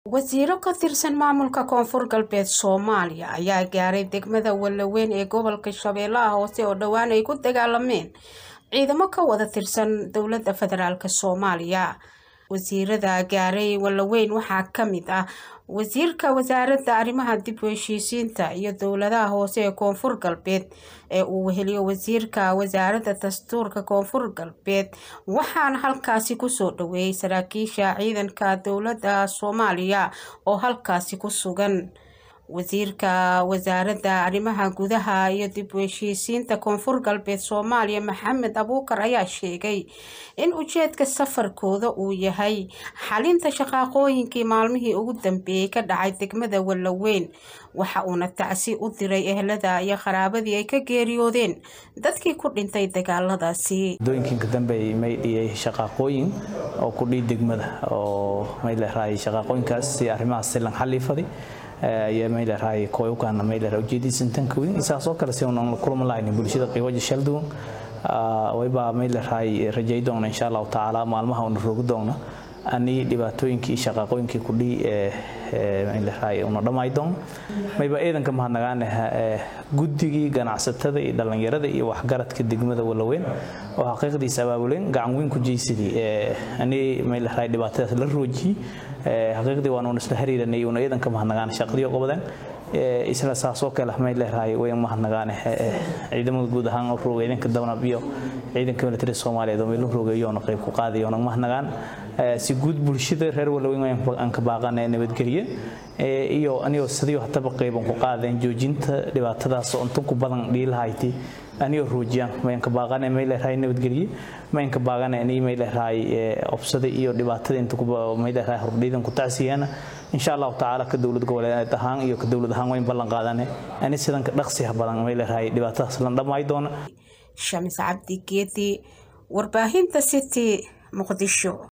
wasiiro ka tirsan maamulka koonfur galbeed soomaaliya ayaa gaaray degmada wallaweyn ee gobolka shabeellaha hoose oo dhowaan ay ku dagaalameen ciidamo ka wada tirsan dowladda federaalk soomaaliya wasiirada gaaray wallaweyn waxaa ka mid ah wasiirka wasaaradda arrimaha dib u heshiisiinta iyo dowladaha hoose ee koonfur galbeed ee uu weheliyo wasiirka wasaaradda dastuurka koonfur galbeed waxaana halkaasi kusoo dhaweeyay saraakiisha ciidanka dowladda soomaaliya oo halkaasi ku sugan wasiirka wasaaradda arrimaha gudaha iyo dib u heshiisiinta koonfur galbeed soomaaliya maxamed abuukar ayaa sheegay in ujeedka safarkooda uu yahay xalinta shaqaaqooyinkii maalmihii ugu dambeeyey ka dhacay degmada wallaweyn waxa uuna tacsi u diray ehlada iyo qaraabadii ay ka geeriyoodeen dadkii ku dhintay dagaaladaasi dooyinka dambe may dhiyay shaqaaqooyin oo ku dhii degmada oo may leerahay shaqaaqooyinkaas si arrimahaas silan xaliifaday ayaa may leerahay kooyukaana may leerahay ujeediisan tan kawin isaas oo kale si unan la kulma lahayn bulshada qiiwaja shalduwan wayba may leerahay rajay doona insha allahu tacaala maalmaha una roogi doona ani dhibaatooyinkii shaqaaqooyinkii kudhii may leerahay una dhamay doona mayba ciidanka mahadnagaane guddigii ganacsatada iyo dhallinyarada iyo waxgaradka degmada wallaweyn oo xaqiiqdiisa abaabuleen gacan weyn ku jeysadii ani may leerahay dhibaatadaas la roojiyey xaqiiqdii waan isla xiriiranay una ciidanka mahadnagaan shaqadii qobadeen isla saasoo kale may leerahay way mahadnagaan ciidamada guud ahaan oo roogay ciidanka dabanab iyo ciidanka military Soomaaliyeed oo meelo roogayo oo qayb ku qaaday oo mahadnagaan si guud bulshada reer Wallaweyn aan ka baaqanay nabadgeliye iyo aniyo sidii hataba qayb ku qaadeen joojinta dhibaatadaas oo inta ku badan dhiilahayti aniyo roojiyaan mayn ka baaqanay may leerahay nabadgeliye mayn ka baaqanay ani may leerahay obsada iyo dhibaatada inta ku may leerahay hordhiidan ku tacsiyana insha Allah taala ka dawlad goboleed ahaan iyo ka dawlad ahaan wayn ballan qaadanay ani sidan ka dhaqsiga badan may leerahay dhibaatadaas la dhamay doona Shamis Cabdi Geedi warbaahinta City Muqdisho